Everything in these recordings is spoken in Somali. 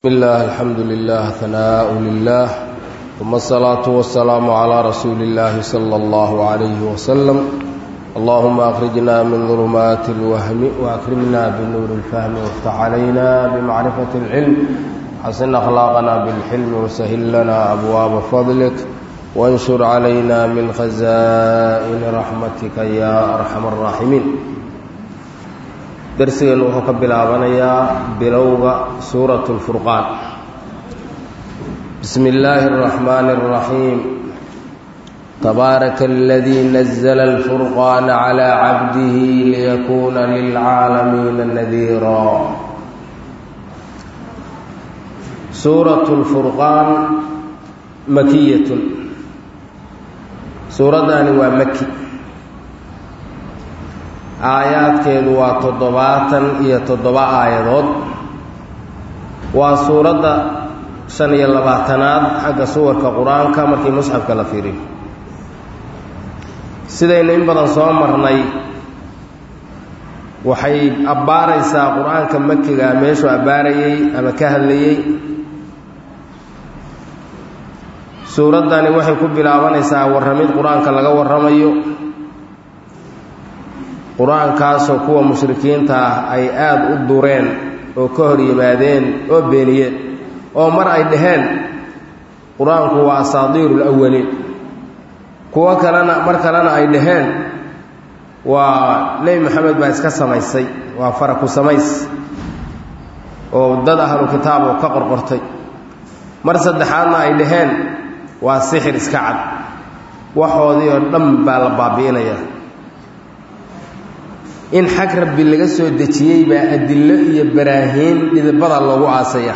الله الحمد لله ثناء لله ثم الصلاة والسلام على رسول الله صلى الله عليه وسلم اللهم أخرجنا من ظلمات الوهم وأكرمنا بنور الفهم وافتح علينا بمعرفة العلم حسن أخلاقنا بالحلم وسهل لنا أبواب فضلك وانشر علينا من خزائن رحمتك يا أرحم الراحمين darsigeennu wuxuu ka bilaabanayaa bilowga suurat اlfurqaan bismi illaahi اraxmaani اraxiim tabaaraka aladii nazla اlfurqaana calىa cabdihi liyakuuna lilcaalamiina nadiira suurat اlfurqaan makiyatun suuraddaani waa maki aayaadkeedu waa toddobaatan iyo toddoba aayadood waa suuradda shan iyo labaatanaad xagga suwarka qur-aanka markii musxafka la fiiriyo sidaynu in badan soo marnay waxay abbaaraysaa qur-aanka makiga meeshuu abbaarayey ama ka hadlayey suuraddani waxay ku bilaabanaysaa warramid qur-aanka laga warramayo qur-aankaasoo kuwa mushrikiinta ah ay aada u dureen oo ka hor yimaadeen oo beeniyeen oo mar ay dhaheen qur-aanku waa asaadiiru lawaliin kuwo kalena mar kalena ay dhaheen waa nebi maxamed baa iska samaysay waa faraku samays oo dad ahlu kitaab oo ka qorqortay mar saddexaadna ay dhaheen waa sixir iska cad waxoodii oo dhan baa la baabi'inayaa in xag rabbi laga soo dejiyey baa adillo iyo baraahiin dhidibada loogu aasaya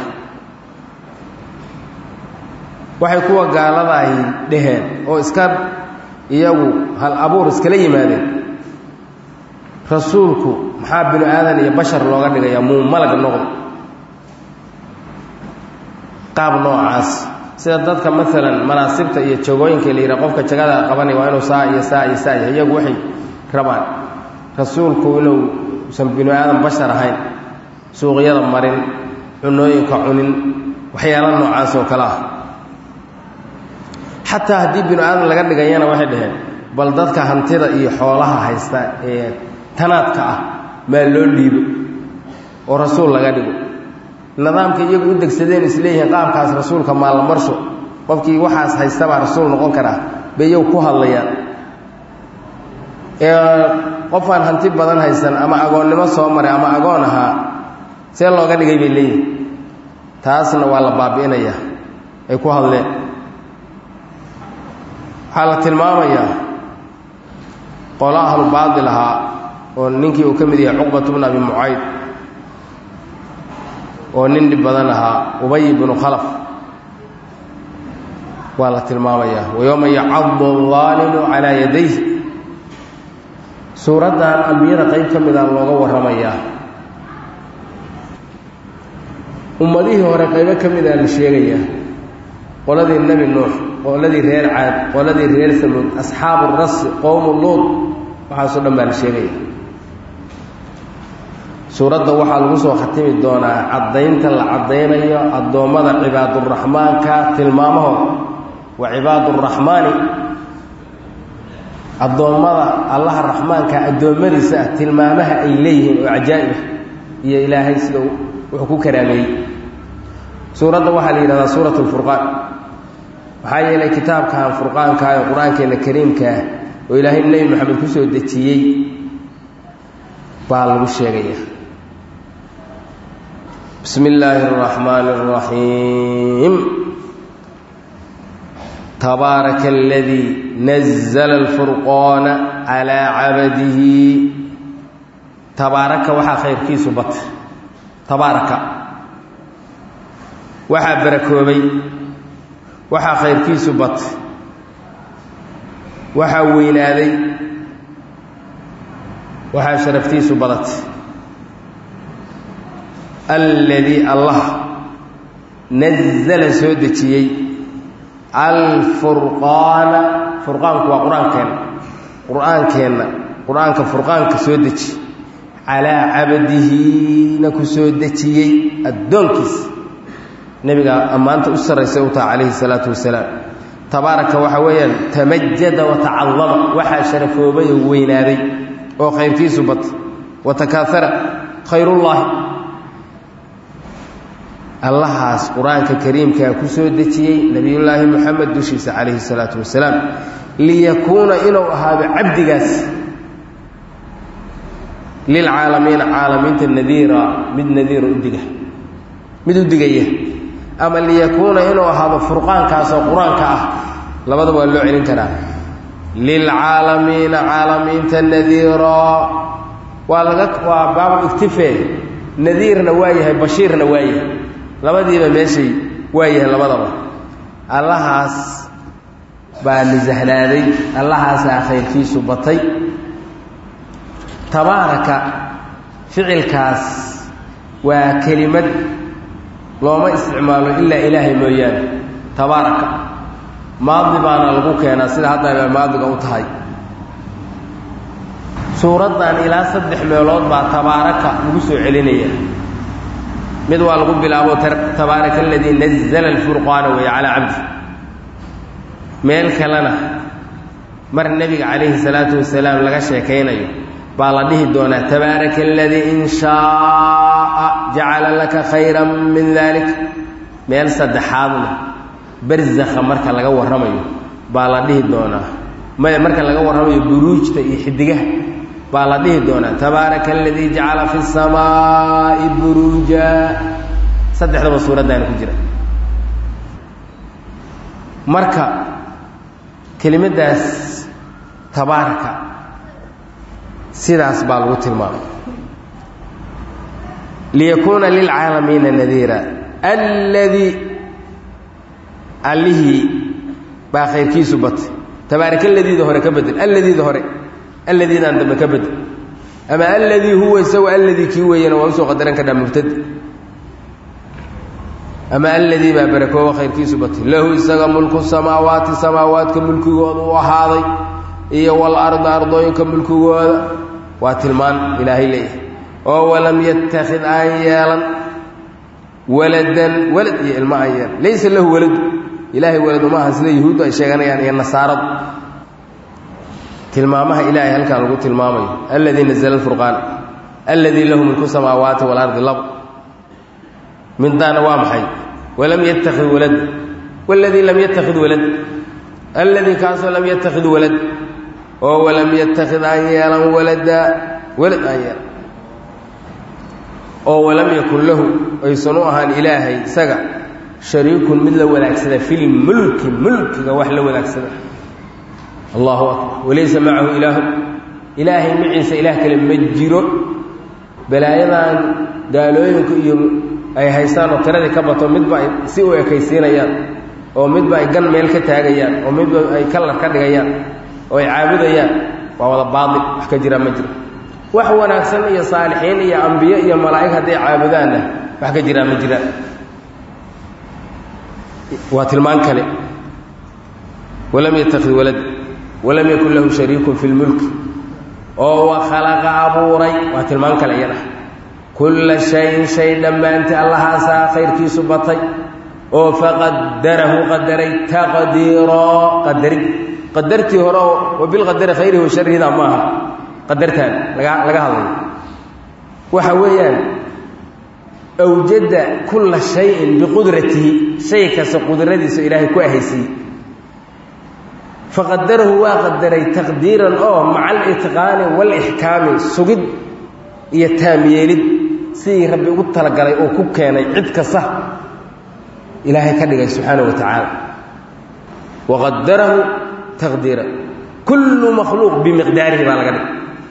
waxay kuwa gaaladaahi dhaheen oo iska iyagu hal abuur iskala yimaadeen rasuulku maxaa binu aadan iyo bashar looga dhigayaa muu malag noqdo qaab noocaas sida dadka maalan manaasibta iyo jagooyinka la yidhaha qofka jagada qabanaya waa inuu saa iyo saa iyo saa yahay iyagu waxay rabaan rasuulku inuu usan binu aadan bashar ahayn suuqyada marin cunooyinka cunin waxyaala noocaas oo kale ah xataa haddii binu aadan laga dhigayana waxay dhaheen bal dadka hantida iyo xoolaha haysta ee tanaadka ah maa loo dhiibo oo rasuul laga dhigo nidaamka iyagu u degsadeen isleeyihiin qaabkaas rasuulka maallamarsho qofkii waxaas haystabaa rasuul noqon karaa bay iyagu ku hadlayaan qofaan hanti badan haysan ama agoonnimo soo maray ama agoon ahaa see looga dhigay bay leeyihin taasna waa la baabi'inayaa ay ku hadleen waxaa la tilmaamayaa qolo ahlu baadil ahaa oo ninkii uu ka mid yahay cuqbatu bnu abi mucayd oo nin dhib badan ahaa ubay bnu khalaf waa la tilmaamayaa wayowma yacadu aalimu calaa yadayh suuraddan ambiyada qayb ka mida looga warramayaa ummadihii hore qaybo ka mida la sheegayaa qoladii nebi nuux qoladii reer caad qoladii reer samuud asxaabu rasi qowmu luud waxaasoo dhan baa la sheegaya suuradda waxaa lagu soo khatimi doonaa caddaynta la caddaynayo addoommada cibaaduraxmaanka tilmaamahooda wa cibaaduraxmaani addoommada allaha raxmaanka addoommadiisa ah tilmaamaha ay leeyihiin oo cajaa'ibah iyo ilaahay sida wuxuu ku karaameeyey suuradda waxaa la yidhahdaa suurat lfurqaan maxaa yeelay kitaabkan furqaankaa ee qur-aankeena kariimkaah oo ilaahay nebi moxamed ku soo dejiyey baa lagu sheegaya bismi illaahi araxmaani araxiim tabaaraka aladii nazla alfurqaana calaa cabadihi tabaaraka waxaa khayrkiisu batay tabaaraka waxaa barakoobay waxaa khayrkiisu batay waxaa weynaaday waxaa sharaftiisu badatay alladii allah nazala soo dejiyey alfurqaana furqaanku waa qur-aankeenna qur-aankeenna qur-aanka furqaanka soo deji calaa cabdihina ku soo dejiyey addoonkiisa nebiga ammaanta u sarraysay u taha calayhi salaatu wasalaam tabaaraka waxa weeyaan tamajada wa tacadama waxaa sharafoobay oo weynaaday oo khayrkiisu batay wa takaaara khayrullaahi allahaas qur-aanka kariimkaa ku soo dejiyey nebiyullaahi moxamed dushiisa calayhi salaatu wasalaam liyakuuna inuu ahaado cabdigaas lilcaalamiina caalamiinta nadiira mid nadiira udiga mid u digaya ama liyakuuna inuu ahaado furqaankaasoo qur-aanka ah labadaba waa loo celin karaa lilcaalamiina caalamiinta nadiira waa laga waa baabu iktife nadiirna waa yahay bashiirna waa yahay labadiiba meeshay waa yahay labadaba allahaas baa nisahnaaday allahaasaa khayrkiisu batay tabaaraka ficilkaas waa kelimad looma isticmaalo ilaa ilaahay mooyaane tabaaraka maadi baana lagu keenaa sida hadda maadiga u tahay suuraddan ilaa saddex meelood baa tabaaraka lagu soo celinaya mid waa lagu bilaabo tabaaraka aladii nazla alfurqaana wey calaa cabdi meel kalena mar nebiga calayhi salaatu wasalaam laga sheekaynayo baa la dhihi doonaa tabaaraka aladii in shaaa jacala laka khayra min dalik meel saddexaadna barzakha marka laga warramayo baa la dhihi doonaa maya marka laga warramayo buruujta iyo xidigaha baa la dhihi doonaa tabaaraka aladii jacala fi samaa'i buruuja saddexdaba suuraddaana ku jira marka kelimadaas tabaaraka sidaas baa lagu tilmaamay liyakuuna lilcaalamiina nadiira alladii allihii baa khayrkiisu batay tabaaraka aladiida hore ka bedel alladiida hore alladiidaan dambe ka bedel ama alladii huwa isagu alladii kii weeyana waa usoo qadaran kadhaa mubtadi ama alladii baa barakooba khayrkiisu batay lahu isaga mulku samaawaati samaawaadka mulkigooda u ahaaday iyo walarda ardooyinka mulkigooda waa tilmaan ilaahay leeyahay oo walam yattakhid aan yeelan waladan walad iyo ilmo aan yeelan laysa lahu waladu ilaahay walad uma aha sida yuhuuddu ay sheeganayaan iyo nasaaradu tilmaamaha ilaahay halkaa lagu tilmaamayo alladii nazla alfurqaan alladii lahu mulku samaawaati waalardi lab mindaana waa maxay walam yattakhid walad waladii lam yattakhid walad alladii kaasoo lam yattakhid walad oo walam yattakhid aan yeelan walada walad aan yeelan oo walam yakun lahu aysan u ahaan ilaahay isaga shariikun mid la wadaagsada filmulki mulkiga wax la wadaagsada allahu akbar walaysa macahu ilaahu ilaahay maciisa ilaah kale ma jiro balaayadan gaalooyinka iyo ay haystaan oo tiradii ka bato midba ay si u ekaysiinayaan oo midba ay gan meel ka taagayaan oo midba ay kalar ka dhigayaan oo ay caabudayaan waa wada baail wax ka jira ma jiro wax wanaagsan iyo saalixiin iyo ambiyo iyo malaa'ig hadday caabudaanna wax ka jiraa ma jiraan waa tilmaan kale walam yatakid walad walam yakun lahu shariikun fi lmulki oo wa khalaqa abuuray waa tilmaan kale iyada kulla shayin shay dhammaanti allahaasaa khayrkiisu batay oo faqadarahu qadaray taqdiiroo qadarid qadartii hore oo wabilqadari khayrihi wa sharrihida ma aha qadartaan laga laga hadlayo waxa weeyaan awjada kulla shayin biqudratihi shay kasta qudradiisa ilaahay ku ahaysiiyey faqadarahu waa qadaray taqdiiran oo maca alitqaani waalixkaami sugid iyo taamyeelid sidii rabbi ugu talagalay oo ku keenay cid kasta ilaahay ka dhigay subxaanahu wa tacaala waqadarahu taqdiira kullu makhluuq bimiqdaarihi baa laga dhigay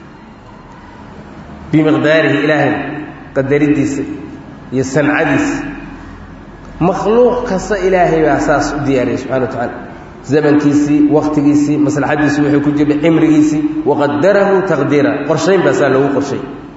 bimiqdaarihi ilaahay qadaridiisa iyo sancadiisa makhluuq kasta ilaahay baa saas u diyaariyay subxana wa tacaala zamankiisii waktigiisii maslaxadiisii wuxuu ku jirhay cimrigiisii waqadarahu taqdiira qorshayn baa saa loogu qorshay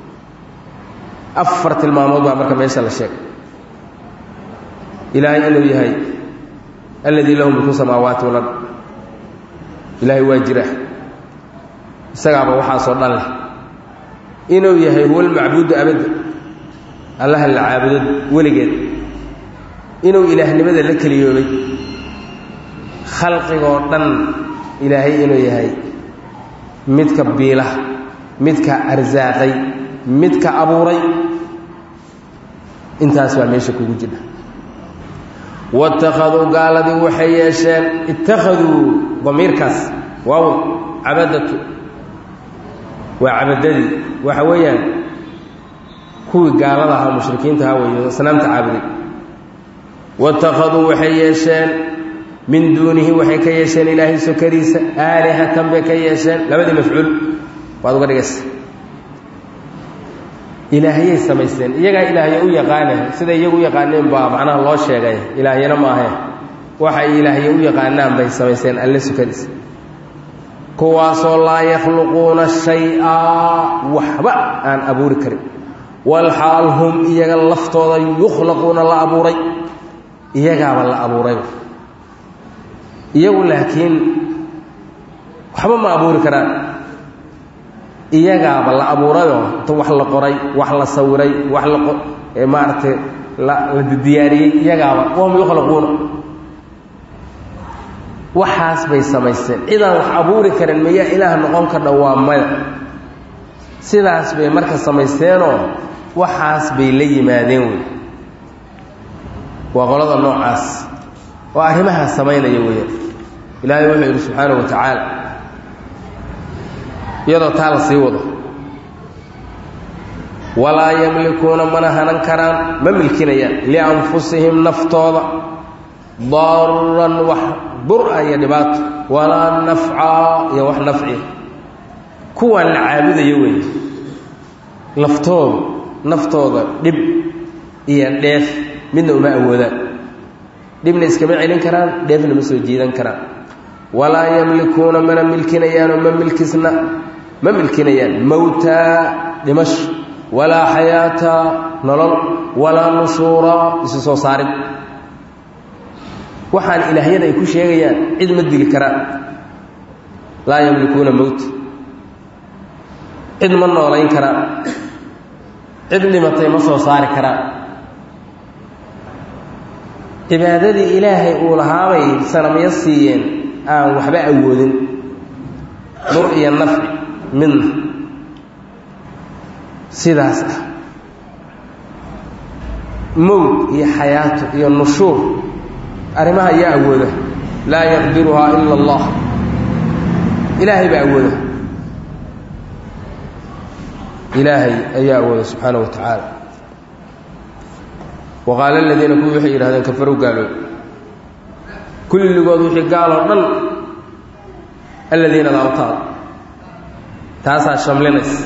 afar tilmaamood baa marka meesha la sheegay ilaahay inuu yahay alladii lahu mulku samaawaati walard ilaahay waa jira isagaaba waxaasoo dhan leh inuu yahay huwa almacbuudu abadda allaha la caabudo weligeed inuu ilaahnimada la keliyoobay khalqigoo dhan ilaahay inuu yahay midka biila midka arsaaqay midka abuuray intaas baa meesha kugu jira waittakhaduu gaaladii waxay yeesheen ittakhaduu damiirkaas waaw cabadatu waa cabadadii waxa weeyaan kuwii gaalada ahaa mushrikiinta ahaa weeyo asnaamta caabuday waittakhaduu waxay yeesheen min duunihi waxay ka yeesheen ilaahay sokadiisa aalihatan bay ka yeesheen labadii mafcuul waad uga dhigaysa ilaahiyay samaysteen iyagaa ilaahyo u yaqaane siday iyagu u yaqaaneen baa macnaha loo sheegay ilaahyana maahe waxay ilaahyo u yaqaanaan bay samaysteen alle sukadiisa kuwaasoo laa yakhluquuna shay-a waxba aan abuuri karin walxaal hum iyaga laftooda yukhlaquuna la abuuray iyagaaba la abuuray iyagu laakiin waxba ma abuuri karaan iyagaaba la abuurayoo inta wax la qoray wax la sawiray wax la maaragtay la la diyaariyey iyagaaba wahum yukhlaquuna waxaas bay samaysteen cidaan wax abuuri karin miyaa ilaah noqon ka dhowaa maya sidaas bay marka samaysteenoo waxaas bay la yimaadeen wey waa qolada noocaas oo arrimahaas samaynaya weeyaan ilaahay wuxuu yidhi subxaanahu wa tacaala iyadoo taa la sii wado walaa yamlikuuna mana hanan karaan ma milkinayaan lianfusihim naftooda daran wax bur-a iyo dhibaato walaa nafcaa iyo wax nafciya kuwaan la caabudayo weeye laftooda naftooda dhib iyo dheef midna uma awoodaan dhibna iskama celin karaan dheefna ma soo jiidan karaan walaa yamlikuuna mana milkinayaanoo ma milkisna ma milkinayaan mowtaa dhimasho walaa xayaata nolol walaa nushuura isu soo saarid waxaan ilaahyada ay ku sheegayaan cid ma dili karaan laa yamlikuuna mowta cid ma noolayn karaan cid dhimatay ma soo saari karaan cibaadadii ilaahay uu lahaabay sanamyo siiyeen aan waxba awoodin dur iyo nafci midna sidaas ah mowd iyo xayaato iyo nushuur arrimaha ayaa awooda laa yaqdiruhaa ila allah ilaahay baa awooda ilaahay ayaa awooda subxaana wa tacaala wa qaala aladiina kuwii waxay yidhahdeen kafarow gaalood kulligood wixii gaaloo dhan aladiina laabtaada taasaa shamlinaysa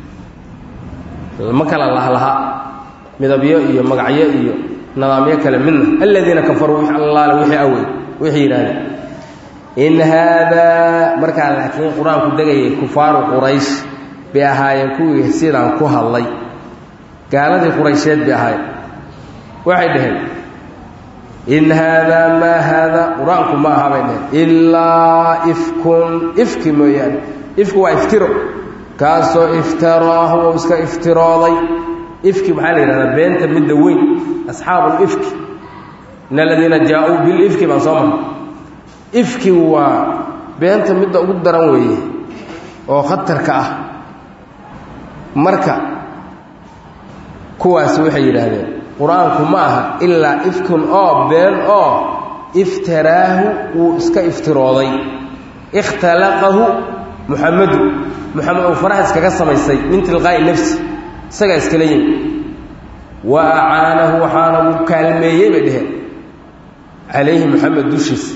ma kala lahlaha midabyo iyo magacyo iyo nidaamyo kale midna aladiina kafaruu wix allaale wixii awey waxay yidhahdeen in haadaa markaa laakiin qur-aanku degayay kufaaru quraysh bay ahaayeen kuwii sidaan ku hadlay gaaladii quraysheed bay ahaayeen waxay dhaheen in haadaa maa haadaa qur-aanku ma aha bay dhaheen ilaa ifkun ifki mooyaane ifku waa iftiro kaasoo iftaraahu ou iska iftirooday ifki maxaa la yidhahdaa beenta midda weyn asxaabu ifki in aladiina jaa-uu bilifki baan soo marray ifki waa beenta midda ugu daran weeye oo khatarka ah marka kuwaas waxay yidhaahdeen qur-aanku ma aha ilaa ifkun oo been oo iftaraahu wuu iska iftirooday ikhtalaqahu muxamedu muxamed uu faraha iskaga samaysay min tilqaa'i nafsi isagaa iskala yimi wa acaanahu waxaana uu kaalmeeyey bay dheheen calayhi moxamed dushiisa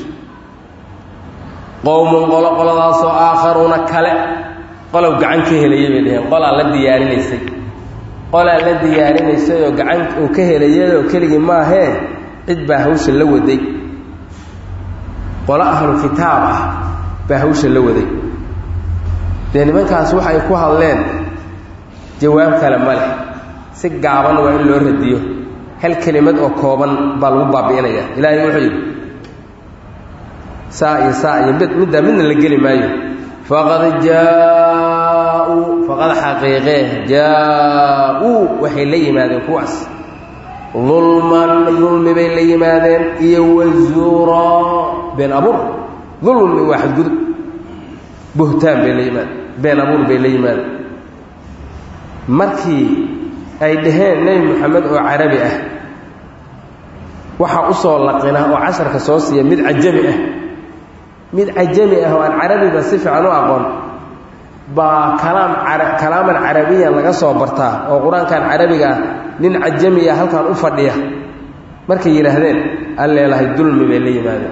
qowmun qolo qoladaasoo aakharuuna kale qolow gacan ka helayay bay dheheen qolaa la diyaarinaysay qolaa la diyaarinaysay oo gacan uu ka helayayoo keligii maahee cid baa hawsha la waday qolo ahlu kitaab ah baa hawsha la waday dee nimankaas waxay ku hadleen jawaab kale ma leh si gaaban waa in loo radiyo hal kelimad oo kooban baa lagu baabi'inaya ilaahay wuxuu yidhi saa iyo saa iyo mid middaa midna la geli maayo faqad jaa-uu faqad xaqiiqee jaa-uu waxay la yimaadeen kuwaas dulman dulmi bay la yimaadeen iyo wazuura been abuur dulmi waa xadgudub buhtaan bay la yimaadeen been abuur bay la yimaadeen markii ay dhaheen nebi moxamed oo carabi ah waxaa u soo laqina oo casharka soo siiya mid cajami ah mid cajami ah oo aan carabiga si fiican u aqoon baa kalaam kalaaman carabiyan laga soo bartaa oo qur-aankan carabiga ah nin cajamiya halkan u fadhiya markay yidhaahdeen an leelahay dulmi bay la yimaadeen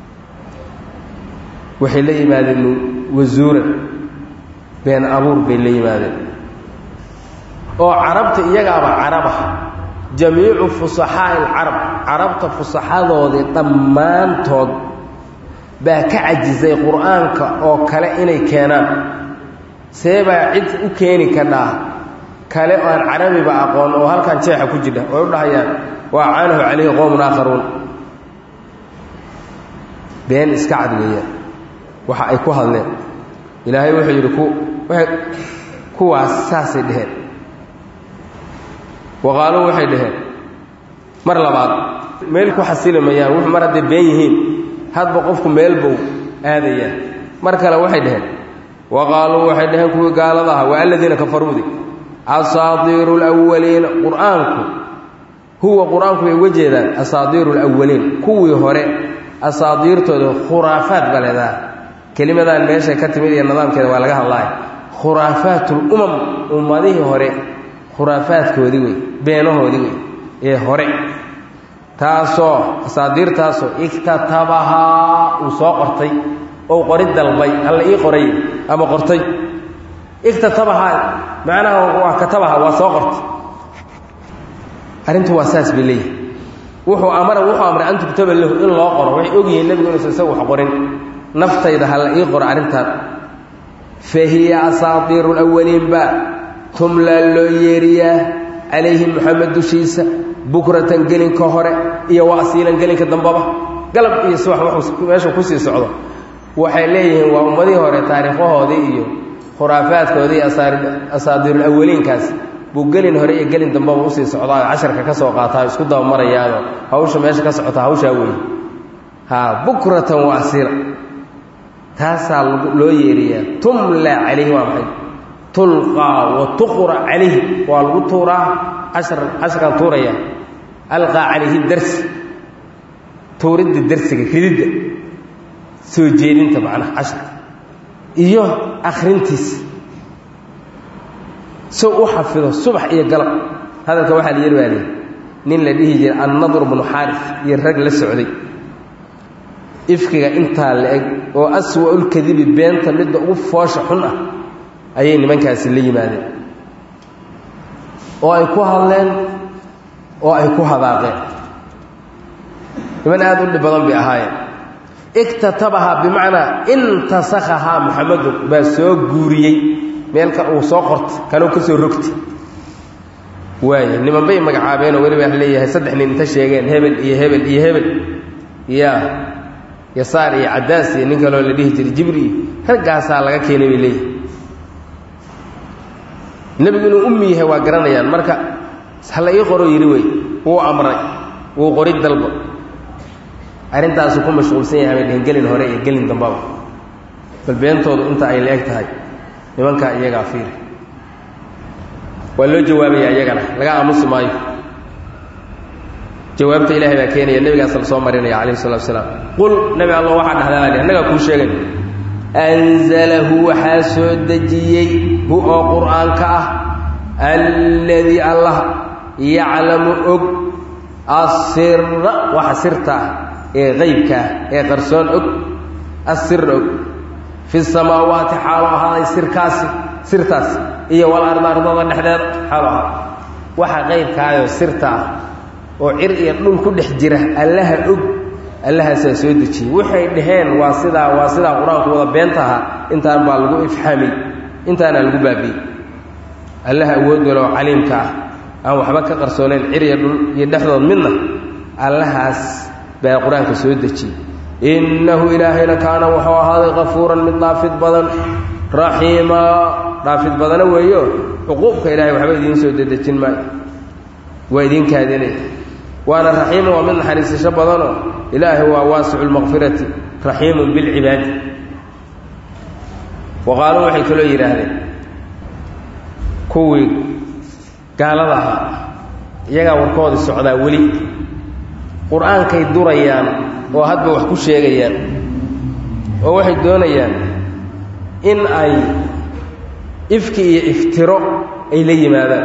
waxay la yimaadeen wasuuran been abuur bay la yimaadeen oo carabta iyagaaba caraba jamiicu fusaxaa'i alcarab carabta fusaxadoodii dhammaantood baa ka cajisay qur-aanka oo kale inay keenaan see baa cid u keeni kadhaa kale oo aan carabiba aqoon oo halkan jeexa ku jidha oo u dhahayaan waa caanahu calayhi qowmun aakharuun been iska cad weeyaan waxa ay ku hadleen ilaahay wuxuu yidhi ku waay kuwaas saasay dheheen waqaaluu waxay dhaheen mar labaad meel ku xasili mayaan wuxuu mar hadday been yihiin hadba qofku meel bow aadayaa mar kale waxay dhaheen waqaaluu waxay dhaheen kuwii gaalada aha waa aladiina kafaruudi asaadiiru lwaliina qur-aanku huwa qur-aanku bay uga jeedaan asaadiiru lwaliin kuwii hore asaadiirtooda khuraafaad ba leedaha kelimadan meeshay ka timid iyo nidaamkeeda waa laga hadlaaya khuraafaat lumam ummadihii hore khuraafaadkoodii wey beenahoodii wey ee hore taasoo asaadiirtaasoo iktatabahaa uu soo qortay ou qorid dalbay alla ii qoray ama qortay iktatabahaa macnaha waa katabaha waa soo qortay arrintu waa saas bay leeyihi wuxuu amara wuxuu amray an tuktaba lahu in loo qoro waxay ogyihiin nebigu inuusan isaga wax qorin naftayda ha la ii qoro arrintaan fa hiya asaadiiru lawaliin ba tumlaa loo yeeriyaa calayhi moxamed dushiisa bukratan gelinka hore iyo wa asiilan gelinka dambaba galab iyo subax wuxuu meeshuu kusii socdo waxay leeyihiin waa ummadihii hore taariikhahoodii iyo khuraafaadkoodii asaadiirulawaliinkaas buu gelin hore iyo gelin dambaba usii socdaa casharka ka soo qaataa isku dabamarayaanoo hawsha meesha ka socota hawshaa weeye ha bukratan wa asiila taasaa loo yeeriyaa tumla calayhi waa maxay tulqaa wa tuqra calayhi waa lagu tuuraa cashar casharkaan tuuraya alqaa calayhi darsi tuuridda darsiga rididda soo jeedinta macnaha casharka iyo akhrintiisa sow u xafido subax iyo galab hadalka waxaa la yeri baa lihi nin la dhihi jiray annadr bnu xaarif iyo rag la socday ifkiga intaa la eg oo aswa'ulkadibi beenta midda ugu foosha xun ah ayay nimankaasi la yimaadeen oo ay ku hadleen oo ay ku hadaaqeen niman aada u dhib badan bay ahaayeen iktatabahaa bimacnaa intasakhahaa muxamedun baa soo guuriyey meelka uu soo qortay kanuu ka soo rogtay waaya niman bay magacaabeenoo weliba wax leeyahay saddex nin inta sheegeen hebel iyo hebel iyo hebel ya yasaar iyo caddaas iyo nin kaloo la dhihi jiray jibri iyo raggaasaa laga keenay bay leeyihi nebigu inuu ummi yahay waa garanayaan marka hala ii qoro yidhi wey wuu amray wuu qorid dalba arrintaasu ku mashquulsan yahay bay dhehen gelin hore iyo gelin dambaba bal beentoodu inta ay la eg tahay nimankaa iyagaa fiiri waa loo jawaabayaa iyagana laga aamusi maayo jawaabta ilaahay baa keenaya nebigaas la soo marinaya calayhi salatu wasalaam qul nebi allah waxaa dhahdaa annagaa kuu sheegay anzalahu waxaa soo dejiyey hu oo qur'aanka ah alladii allah yaclamu og asira waxa sirta ah ee qaybka ah ee qarsoon og asira og fi samaawaati xaalo ahaaday sirkaasi sirtaas iyo wal arda ardada dhexdeeda xaalo ahaa waxa qaybkaayoo sirta ah oo cir iyo dhul ku dhex jira allaha og allahaasaa soo dejiyey waxay dhaheen waa sidaa waa sidaa qur-aanku wada beenta ahaa intaan baa lagu ifxaamay intaana lagu baabiyey allaha awoodolo caliimka ah aan waxba ka qarsoonayn cir iyo dhul iyo dhexdood midna allahaas baa qur-aanka soo dejiyey innahu ilaahayna kaana wuxuu ahaaday kafuuran mid dhaafid badan raxiima dhaafid badana weeyo cuquubka ilahay waxba idiin soo dedejin maayo waa idin kaadinay waana raxiima waa mid naxariisasho badanoo ilaahay waa waasicu lmaqfirati raxiimun bilcibaadi wa qaaluu waxay kaloo yidhaahdeen kuwii gaalada ahaa iyagaa warkoodii socdaa weli qur-aankay durayaan oo hadba wax ku sheegayaan oo waxay doonayaan in ay ifki iyo iftiro ay la yimaadaan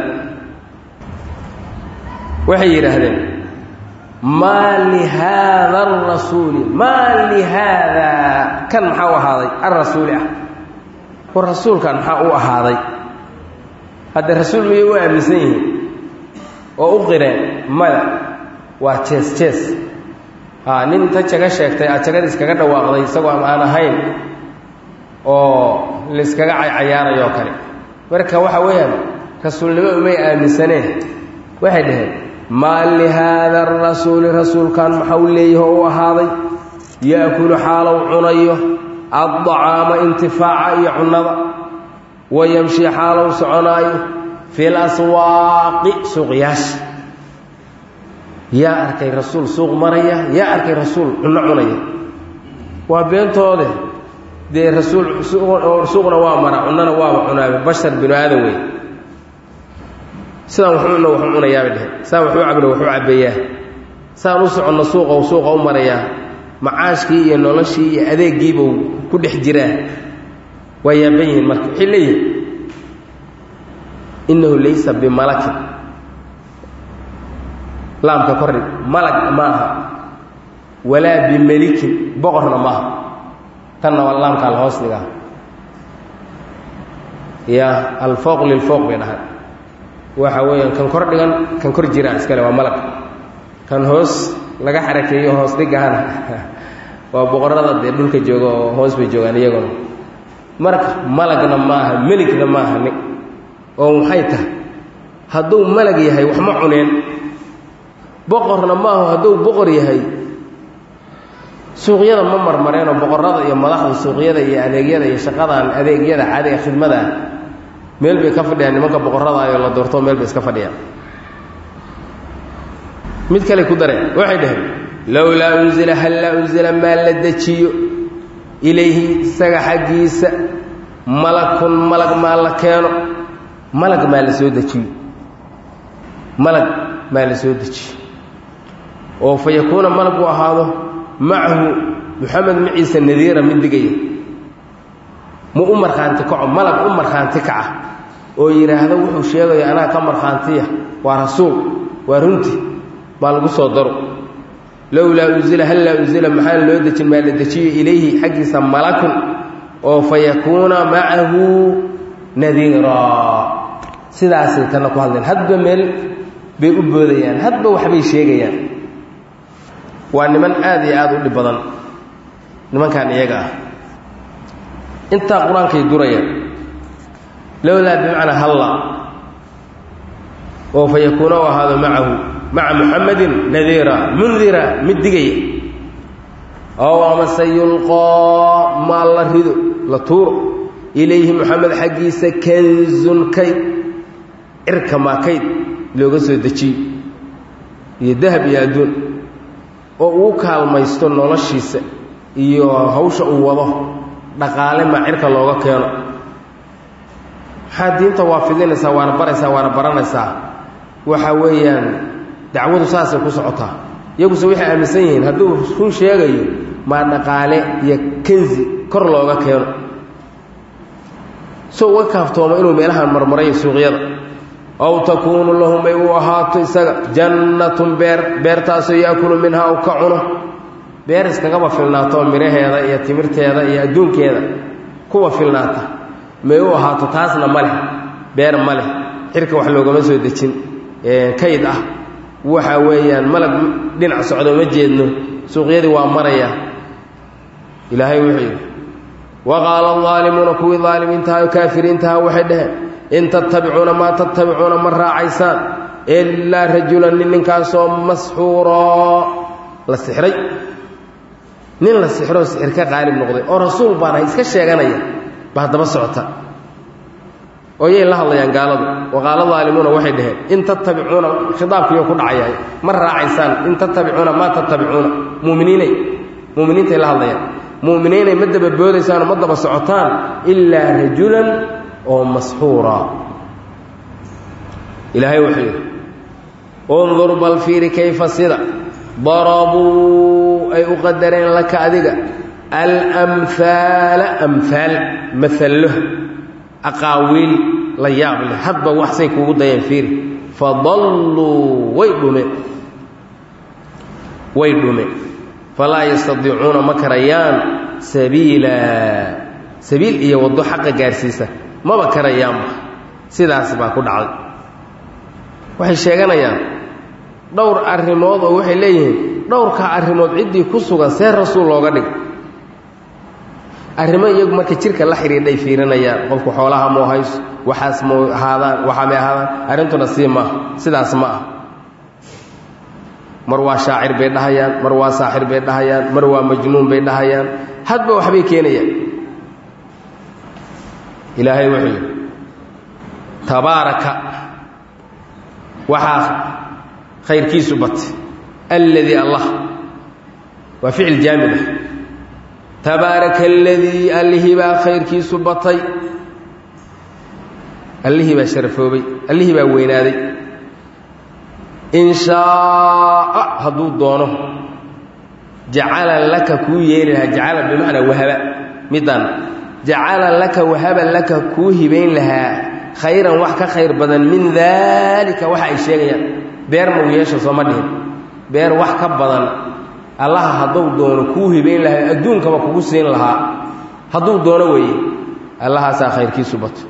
waxay yidhaahdeen maa lihaada arasuuli maa lihaadaa kan maxaa u ahaaday alrasuuli ah war rasuulkan maxaa u ahaaday hadda rasuul miyay u aaminsan yihiin oo u qireen maya waa jees jees haa nin inta jaga sheegtay aad jagada iskaga dhawaaqday isagoo ama aan ahayn oo layskaga caycayaarayoo kale marka waxa weeyaan rasuulnimo umay aaminsaneen waxay dhaheen maa lihaada arasuuli rasuulkan maxau leeyaho u ahaaday yaakulu xaalow cunayo addacaama intifaaca iyo cunnada wa yamshi xaalow soconaayo fi laswaaqi suuqyaasha yaa arkay rasuul suuq maraya yaa arkay rasuul cunno cunaya waa beentoode dee rasuul suuqna waa mara cunnona waaba cunaabe bashar binu aadan wey sidaan waxu cunno waxu cunayaabay dheheen sidaan waxu cabno waxu cabbeeyaa sidaan u soconno suuqa suuqa u marayaa macaashkii iyo noloshii iyo adeeggiibuu ku dhex jiraa waa yaaban yihiin marka waxay leeyihin innahu laysa bimalakin laamka kordhig malag ma aha walaa bimelikin boqorna maaha tanna waa laamka alhoos dhigaa ya alfooq lilfooq bay dhahaan waxa weeyaan kan kor dhigan kan kor jiraa iskale waa malag kan hoos laga xarakeeyo hoos dhigahana waa boqorada dee dhulka jooga oo hoos bay joogaan iyaguna marka malagna maaha meligna maaha ni oo maxay tahay hadduu malag yahay wax ma cuneen boqorna maahu hadduu boqor yahay suuqyada ma marmareenoo boqorada iyo madaxda suuqyada iyo adeegyada iyo shaqadan adeegyada caadiga khidmadaa meel bay ka fadhiyaan nimanka boqorada ayoo la doorto meel bay iska fadhiyaan mid kale ku dareen waxay dhaheen lowlaa unzila hallaa unzila maa la dejiyo ilayhi isaga xaggiisa malakun malag maa la keeno malag maa la soo dejiyo malag maa la soo dejiyo oo fa yakuuna malagu ahaado macahu muxamed maciise nadiira mid digaya mu u markhaanti kaco malag u markhaanti kaca oo yidhaahdo wuxuu sheegayo anaa ka markhaantiya waa rasuul waa runti maa lagu soo daro lowlaa unzila hallaa unzila maxaan loo dejin maa la dejiyo ilayhi xaggiisa malakun oo fa yakuuna macahu nadiiraa sidaasay tana ku hadleen hadba meel bay u boodayaan hadba waxbay sheegayaan waa niman aad iyo aada u dhib badan nimankan iyaga ah intaa qur-aankay durayaan lowlaa bimacnaa halla oo fa yakuuna u ahaado macahu maca muxamadin nadiira mundira mid digaya ow amase yulqaa maal la rido la tuuro ilayhi moxamed xaggiisa kanzun kayd cirka maa kayd looga soo dejiyo iyo dahab iyo adduun oo uu kaalmaysto noloshiisa iyo hawsha uu wado dhaqaale maa cirka looga keeno maxaa diinta waa fidinaysaa waana baraysaa waana baranaysaa waxa weeyaan dacwadu saasay ku socotaa iyaguse waxay aaminsan yihiin hadduu run sheegayo maa dhaqaale iyo kanzi kor looga keeno so uga kaaftoomo inuu meelahan marmarayo suuqyada aw takuunu lahum ay u ahaato isaga jannatun beer beertaasoo yaakulu minhaa u ka cuno beer iskagaba filnaato midhaheeda iyo timirteeda iyo adduunkeeda kuwa filnaata may u ahaato taasna ma leh beer ma leh xirka wax loogama soo dejin kayd ah waxa weeyaan malag dhinac socdo ma jeedno suuqyadii waa maraya ilaahay wuxuu yidhi wa qaala aldaalimuuna kuwii daalimiintaha o kaafiriintaha waxay dhaheen in tattabicuuna maa tattabicuuna ma raacaysaan ilaa rajulan nin ninkaasoo masxuuroo la sixray nin la sixroo sixir ka qaalib noqday oo rasuul baan ahay iska sheeganaya baa daba socota oo yay la hadlayaan gaaladu waqaala daalimuuna waxay dhaheen in tattabicuuna khitaabkiiyo ku dhacayahay ma raacaysaan in tattabicuuna maa tattabicuuna muminiinay muminiintay la hadlayaan mu'miniinay ma daba boodaysaanoo ma daba socotaan ilaa rajulan oo masxuura ilaahay wuxuu yidhi undur bal fiiri kayfa sida darabuu ay u qadareen laka adiga alamhaala amhaal maallo aqaawiil la yaab leh hadba waxsay kugu dayeen fiiri fadalluu way dhumeen way dhumeen falaa yastadiicuuna ma karayaan sabiila sabiil iyo waddo xaqa gaarsiisa maba karayaanba sidaas baa ku dhacday waxay sheeganayaan dhowr arrimood oo waxay leeyihiin dhowrkaa arrimood ciddii ku sugan see rasuul looga dhig arrimo iyagu marka jirka la xidhiidhay fiirinayaan qofku xoolaha muu hayso waxaas mu ahaadaan waxaa may ahaadaan arrintuna sii maaha sidaas ma ah mar waa shaacir bay dhahayaan mar waa saaxir bay dhahayaan mar waa majnuun bay dhahayaan hadba waxbay keenayaan ilaahay wuxuu yidhi tabaaraka waxaa khayrkiisu batay alladii allah waa ficil jaamid ah tabaaraka aladii allihii baa khayrkiisu batay allihii baa sharafoobay allihii baa weynaaday in shaaa hadduu doono jacala laka kuu yeeli lahaa jacala bimacnaa wahaba midaan jacala laka wahaba laka kuu hibayn lahaa khayran wax ka khayr badan min daalika waxa ay sheegayaan beer mau yeesha sooma dhihin beer wax ka badan allaha hadduu doono kuu hibayn lahaa adduunkaba kugu siin lahaa hadduu doono weeye allahaasaa khayrkiisu bato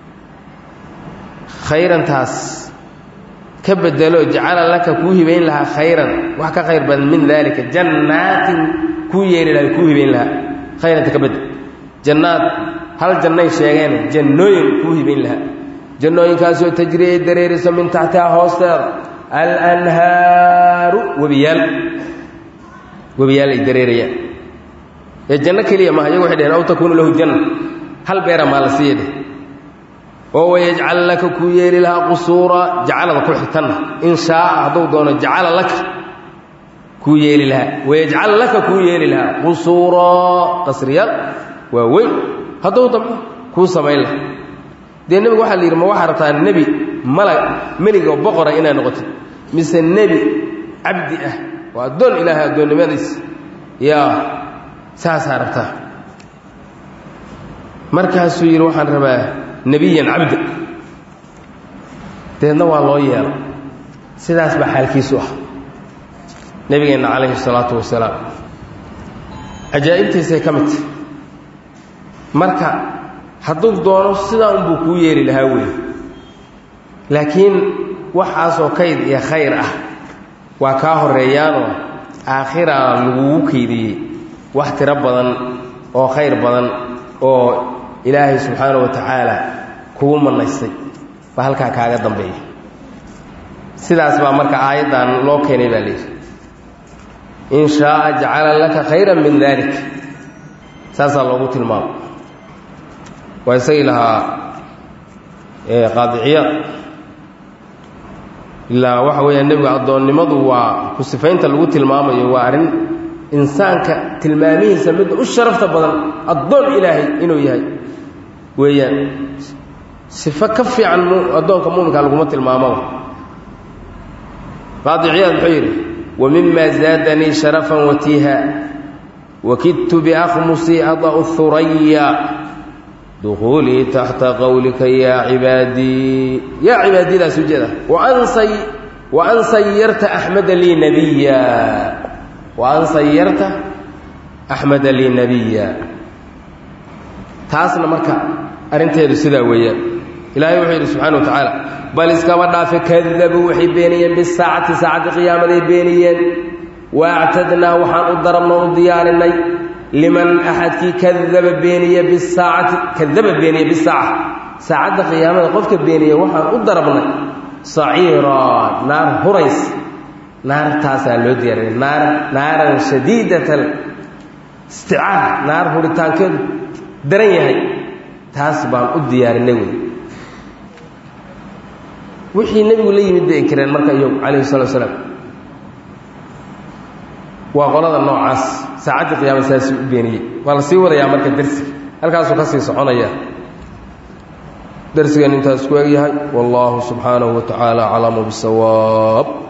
khayrantaas ka bedelo jacala laka kuu hibayn lahaa khayran wax ka khayr badan min daalika jannaatin kuu yeeli lahaa kuu hibayn lahaa khayranta ka bedel jannaad hal jannay sheegeen jannooyin kuu hibayn lahaa jannooyinkaasoo tajri ay dareerayso min taxtiha hoosteeda alanhaaru webiyaal webiyaal ay dareerayaan ee janno keliya maaha iyagu waxay dheheen aw takuunu lahu janna hal beera maa la siiya dheh oo wayajcal laka kuu yeeli lahaa qusuura jacalada ku xigtanna in shaaa hadduu doono jacala laka kuu yeeli lahaa wayajcal laka kuu yeeli lahaa qusuura qasriyaal waa weyn hadduu damco kuu samayn laha dee nebigu waxaa la yidhi ma waxaa rabtaa nebi malag meliga oo boqora inaad noqotid mise nebi cabdi ah waa addoon ilaahay addoonnimadiisa yaa saasaa rabtaa markaasuu yidhi waxaan rabaa nebiyan cabda deedna waa loo yeelo sidaas baa xaalkiisu ah nebigeenna calayhi salaatu wasalaam cajaa'ibtiisay ka mid tahy marka hadduu doono sidaa unbuu kuu yeeli lahaa weeye laakiin waxaasoo kayd iyo khayr ah waa kaa horreeyaanoo aakhiraa lagugu kaydiyey wax tiro badan oo khayr badan oo ilaahay subxaana wa tacaala kugu manaystay baa halkaa kaaga dambeeya sidaas baa marka aayaddan loo keenay baa layidhi in shaaa jacala laka khayran min dalik saasaa loogu tilmaamo waa isagii lahaa qaadiciyaad ilaa waxa weeyaan nebiga addoonnimadu waa ku sifaynta lagu tilmaamayo waa arrin insaanka tilmaamihiisa midda u sharafta badan addoon ilaahay inuu yahay weeyaan sifo ka fiican addoonka muminka laguma tilmaamaba qaadiciyaad wuxuu yidhi wa mima zaadanii sharafan watiiha wakidtu biakhmusii ada'u huraya dukuulii taxta qowlika yaa cibaadii yaa cibaadiyadaas ujeeda wa an sayarta axmeda lii nabiya wa an sayarta axmeda lii nabiya taasna marka arrinteedu sidaa weeyaan ilaahay wuxuu yidhi subxana wa tacaala bal iskaba dhaafe kadabuu waxay beeniyeen bisaacati saacaddi qiyaamaday beeniyeen wa actadnaa waxaan u darabnoo u diyaarinay liman axadkii kadaba beeniye bisaacati kadaba beeniye bisaaca saacadda qiyaamada qofka beeniye waxaan u darabnay saciiraa naar hurays naartaasaa loo diyaarinay naar naaran shadiidat isticaar naar huritaankeedu daran yahay taas baan u diyaarinay wey wixii nebigu la yimid bay inkireen marka iyagu calayhi salatu salaam waa qolada noocaas saacaddii qiyaama saasuu u beeniyey waa la sii wadayaa marka dersiga halkaasuu ka sii soconaya darsigan intaas ku egyahay wallaahu subxaanahu wa tacaala aclamu bisawaab